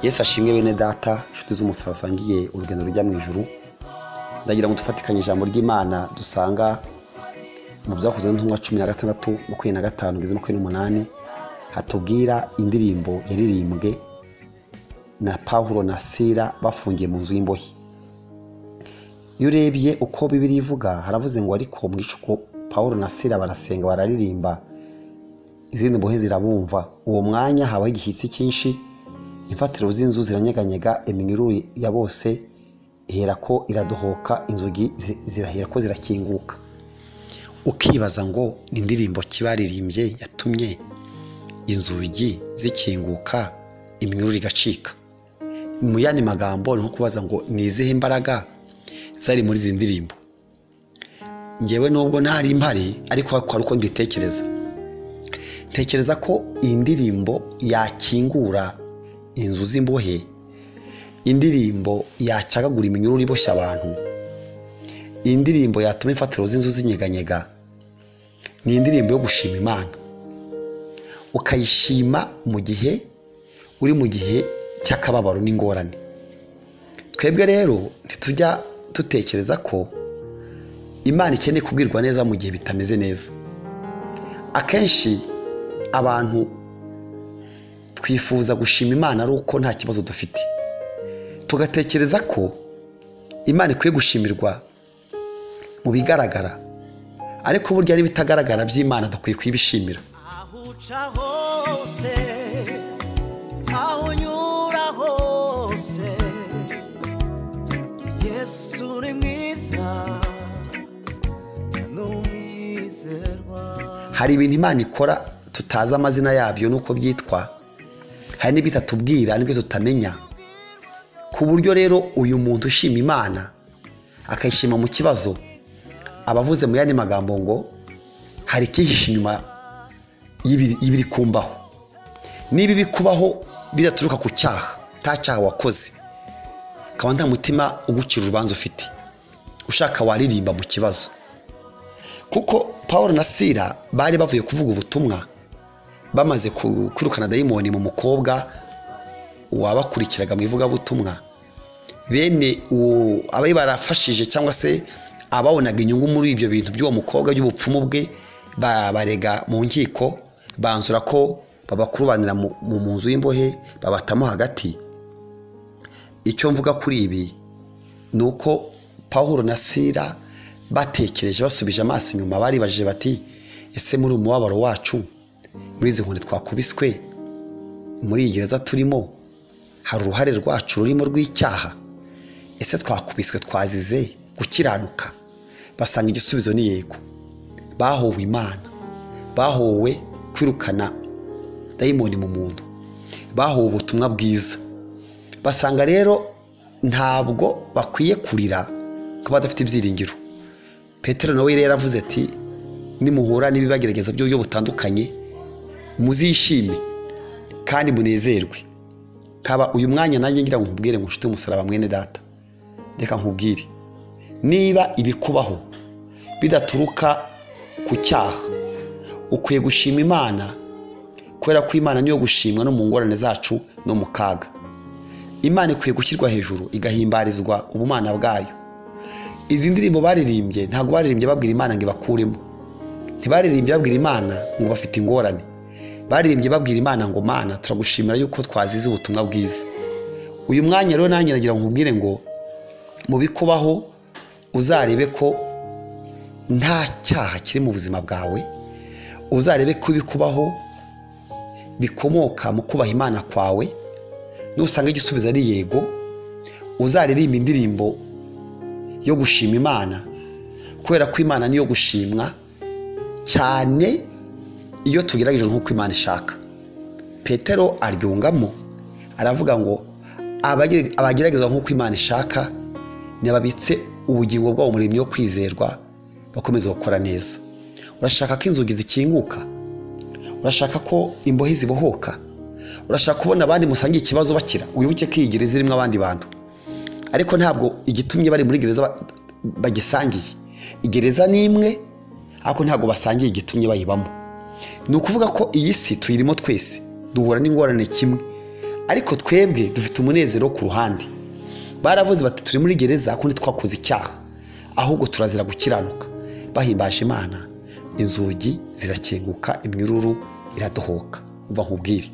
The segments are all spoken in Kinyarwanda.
yesu ashimwe bene data inshuti z'umuntu wasangiye urugendo rujya mu ijuru ndagira ngo dufatikanye ijambo ry'imana dusanga mu byakozwe n'intumwa cumi na gatandatu makumyabiri na gatanu kugeza makumyabiri n'umunani hatubwira indirimbo yaririmbwe na pawulo na sira bafungiye mu nzu y'imbohe iyo urebye uko bibiri ivuga haravuze ngo ariko mu gicuku pawulo na sira barasenga bararirimba izindi mbohe zirabumva uwo mwanya habaho igishyitsi cyinshi imfatiro z'inzu ziranyeganyega iminyururu ya bose ihera ko iradohoka inzugi zirahera ko zirakinguka ukibaza ngo ni indirimbo kibaririmbye yatumye inzugi zikinguka iminyururu igacika mu yandi magambo ni nko kubaza ngo ni izihe imbaraga zari muri izi ndirimbo ngewe nubwo ntari impari ariko hari uko mbitekereza ntekereza ko iyi ndirimbo yakingura inzu z'imbohe indirimbo yacagagura iminyururu iboshya abantu indirimbo yatuma imfatiro z'inzu zinyeganyega ni indirimbo yo gushima imana ukayishima mu gihe uri mu gihe cy'akababaro n'ingorane twebwe rero ntitujya dutekereza ko imana ikeneye kubwirwa neza mu gihe bitameze neza akenshi abantu twifuza gushima imana ari uko nta kibazo dufite tugatekereza ko imana ikwiye gushimirwa mu bigaragara ariko burya n'ibitagaragara by'imana dukwiye kuyibishimira aho uca hose aho unyura hose yesu ni mwiza ni umwizerwa hari ibintu imana ikora tutazi amazina yabyo n'uko byitwa hari n'ibyo itatubwira n'ibyo tutamenya ku buryo rero uyu muntu ushima imana akayishima mu kibazo aba avuze mu yandi magambo ngo hari icyihishe inyuma y'ibiri- y'ibiri kumbaho niba ibikubaho bidaturuka ku cyaha nta cyaha wakoze akaba nta mutima ugucira urubanza ufite ushaka waririmba mu kibazo kuko paul na sira bari bavuye kuvuga ubutumwa bamaze ku- kwirukana dayimoni mu mukobwa wabakurikiraga mu ivugabutumwa bene uwo abari barafashije cyangwa se ababonaga inyungu muri ibyo bintu by'uwo mukobwa by'ubupfumu bwe ba- barega mu nkiko banzura ko babakurubanira mu mu nzu y'imbohe babatamo hagati icyo mvuga kuri ibi ni uko pawulo na sira batekereje basubije amaso inyuma baribajije bati ese muri umubabaro wacu muri izi nkoni twakubiswe muri iyi gereza turimo hari uruhare rwacu rurimo rw'icyaha ese twakubiswe twazize gukiranuka basanga igisubizo ni yego bahowe imana bahowe kwirukana dayimoni mu muntu bahowe ubutumwa bwiza basanga rero ntabwo bakwiye kurira ko badafite ibyiringiro petero nawe rero yaravuze ati nimuhura n'ibibagerageza by'uburyo butandukanye muzishime kandi munezerwe kaba uyu mwanya nanjye ngira ngo nkubwire ngo nshuti umusaraba mwene data reka nkubwire niba ibikubaho bidaturuka ku cyaha ukwiye gushima imana kubera ko imana niyo gushimwa no mu ngorane zacu no mu kaga imana ikwiye gushyirwa hejuru igahimbarizwa ubumana bwayo izi ndirimbo baririmbye ntabwo baririmbye babwira imana ngo ibakuremo ntibaririmbye babwira imana ngo bafite ingorane baririmbye babwira imana ngo mana turagushimira yuko twazize ubutumwa bwiza uyu mwanya rero nanjye nagira ngo nkubwire ngo mu bikubaho uzarebe ko nta cyaha kiri mu buzima bwawe uzarebe ko ibikubaho bikomoka mu kubaha imana kwawe nusanga igisubizo ari yego uzaririmba indirimbo yo gushima imana kubera ko imana niyo gushimwa cyane iyo tugerageje nk'uko imana ishaka petero aryungamo aravuga ngo abagere- abagerageza nk'uko imana ishaka ntibabitse ubugingo bwabo muremyi wo kwizerwa bakomeza gukora neza urashaka ko inzugi zikinguka urashaka ko imbohe zibohoka urashaka kubona abandi musangiye ikibazo bakira wibuke ko iyi gereza irimo abandi bantu ariko ntabwo igitumye bari muri gereza ba- bagisangiye gereza ni imwe ariko ntabwo basangiye igitumye bayibamo ni ukuvuga ko iyi si tuyirimo twese duhura n'ingorane kimwe ariko twebwe dufite umunezero wo ku ruhande baravuze bati turi muri gereza kundi twakoze icyaha ahubwo turazira gukiranuka bahimbaje imana inzugi zirakinguka iminyururu iradohoka umva nkubwire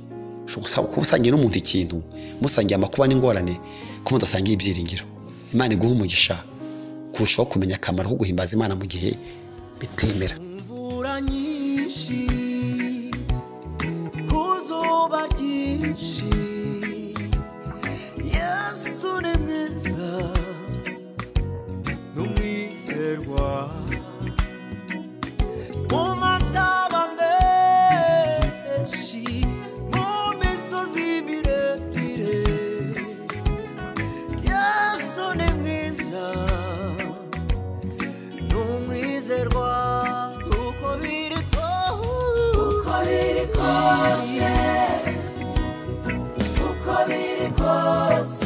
ushobora gusa- kuba usangiye n'umuntu ikintu musangiye amakuba n'ingorane ko mudasangiye ibyiringiro imana iguha umugisha kurushaho kumenya akamaro ko guhimbaza imana mu gihe bitemera imvura nyinshi ku zuba ryinshi yesu ni mwiza ni umwizerwa mu mataba menshi mu misozi miremire yesu ni mwiza n'umwizerwa uko biri kose uko biri kose uko biri kose